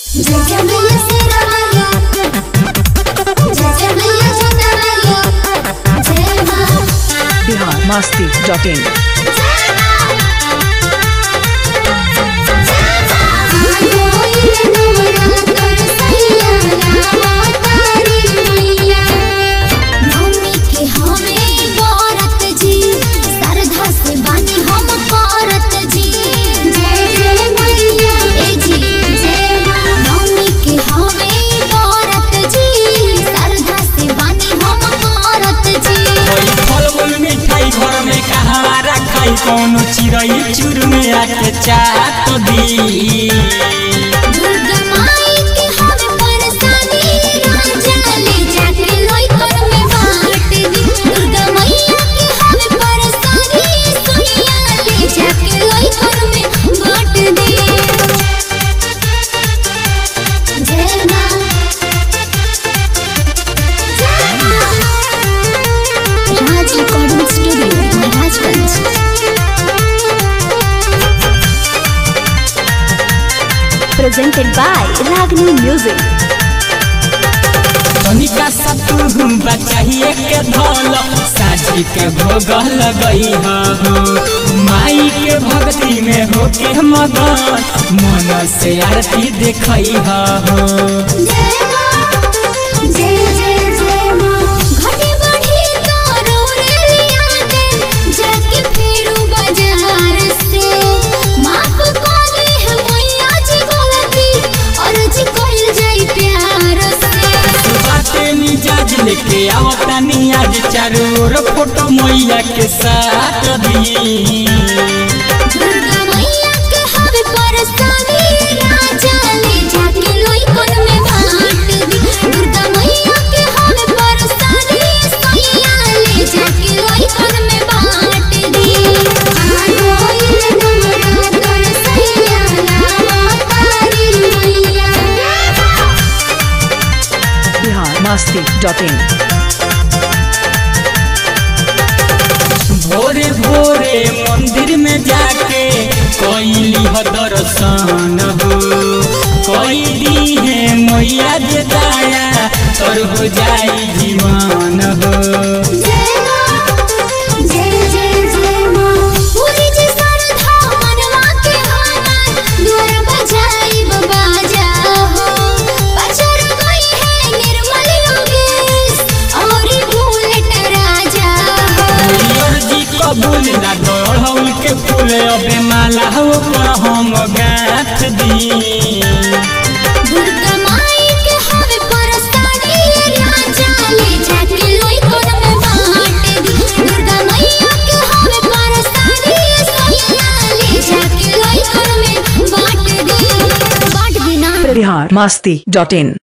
जय जय मैया शेरा मैया जय जय मैया छोटा मैया जय माँ बिहार मस्ती डॉट इन कोई फल मूल मिठाई घर में कहाँ रखाई कौनो चिड़ई चुर में आके चाट दी जय माँ Raj recording studio Maharajganj presented by Ragini Music. तनिका सतु बचाइए के धल साझी के भोग लगई हो माई के भक्ति में होके मगन मन से आरती देखई हो जय माँ जय जय जय माँ घटी बढ़ी तोरो रे लिया दे जाके फेरू बाजार से माफ कर दे है मैया जी गलती और जी कोइल जाई प्यार से बाटे मिजाज लेके आवतानी आज चारों ओर फोटो मैया के साथ दी दुर्गा मैया के हवे परसानी राजा ले जाके लोई कोन में बांट दी दुर्गा मैया के हवे परसानी सैया ले जाके लोई कोन में बांट दी आ गोइल नमरा तोर सैया नामा तारी मैया बिहार मस्ती डॉट इन भोरे भोरे मंदिर में जाके कैली हो दर्शन हो कैली है मैया जे दाया तोर हो जाई जीवन हो जय माँ जय जय जय माँ पूरी जी सरधा मनवा के हमार द्वार बजाई बाजा हो पचर गई है निर्मल योगेश और बुलेट राजा हो मैयर जी कबूल ना गढ़ौल के फूल अबे माला हो पर हम गाथ दी दुर्गा माई के हवे परस्तानी राजा ले जाके लोई कोन में बांट दी दुर्गा मैया के हवे परस्तानी सैया ले जाके लोई कोन में बांट दी बांट दी ना बिहार मस्ती डॉट इन